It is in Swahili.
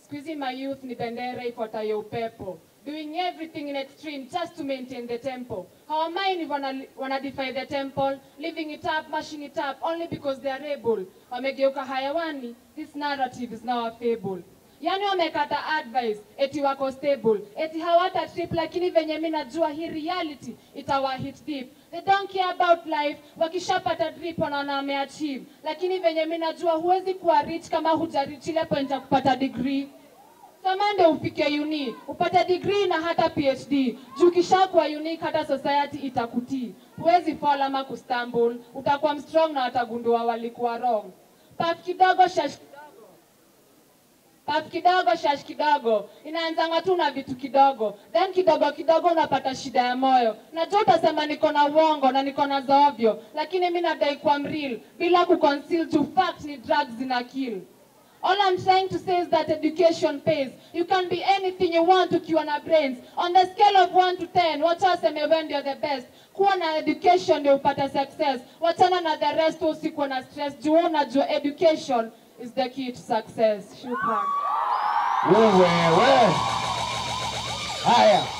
Squeezy my youth ni bendera ifuatayo upepo. Doing everything in extreme just to maintain the tempo. Our mind wana, wana defy the temple, living it up, mashing it up, only because they are able. Wamegeuka hayawani, this narrative is now a fable. Yani wamekata advice, eti wako stable, eti hawata trip, lakini venye mi najua hii reality itawa hit deep. They don't care about life, wakishapata drip wanaona wameachieve, lakini venye mi najua huwezi kuwa rich kama hujarich ile point ya kupata degree. Samande ufike uni, upate degree na hata PhD. Juu kishakuwa unique hata society itakutii. Huwezi fall ama kustumble, utakuwa strong na watagundua walikuwa wrong. Paf kidogo shash kidogo. Paf kidogo shash kidogo. Inaanzanga tu na vitu kidogo. Then kidogo kidogo unapata shida ya moyo. Najua utasema niko na uongo na niko na zaovyo, lakini mi nadai kuwa mreal bila kuconceal to fact ni drugs zina kill. All I'm trying to say is that education pays. You can be anything you want ukiwa na brains. On the scale of 1 to 10, wacha waseme wewe ndio the best. Kuwa na education ndio upate success. Wachana na the rest usikuwa na stress. Juu unajua education is the key to success. Shukran. Wewe we. Haya.